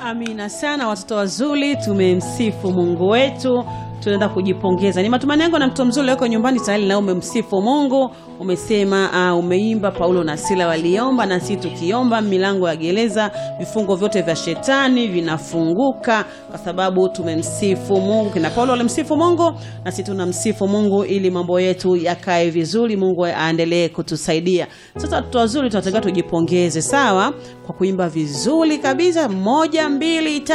Amina sana watoto wazuri, tumemsifu Mungu wetu, tunaenda kujipongeza. Ni matumaini yangu na mtoto mzuri wako nyumbani tayari na umemsifu Mungu, umesema uh, umeimba Paulo na Sila waliomba, na sisi tukiomba milango ya gereza, vifungo vyote vya shetani vinafunguka kwa sababu tumemsifu Mungu. Kina Paulo walimsifu Mungu, na sisi tunamsifu Mungu ili mambo yetu yakae vizuri, Mungu aendelee kutusaidia. Sasa watoto wazuri, tunatakiwa tujipongeze, sawa, kwa kuimba vizuri kabisa, moja mbili tatu.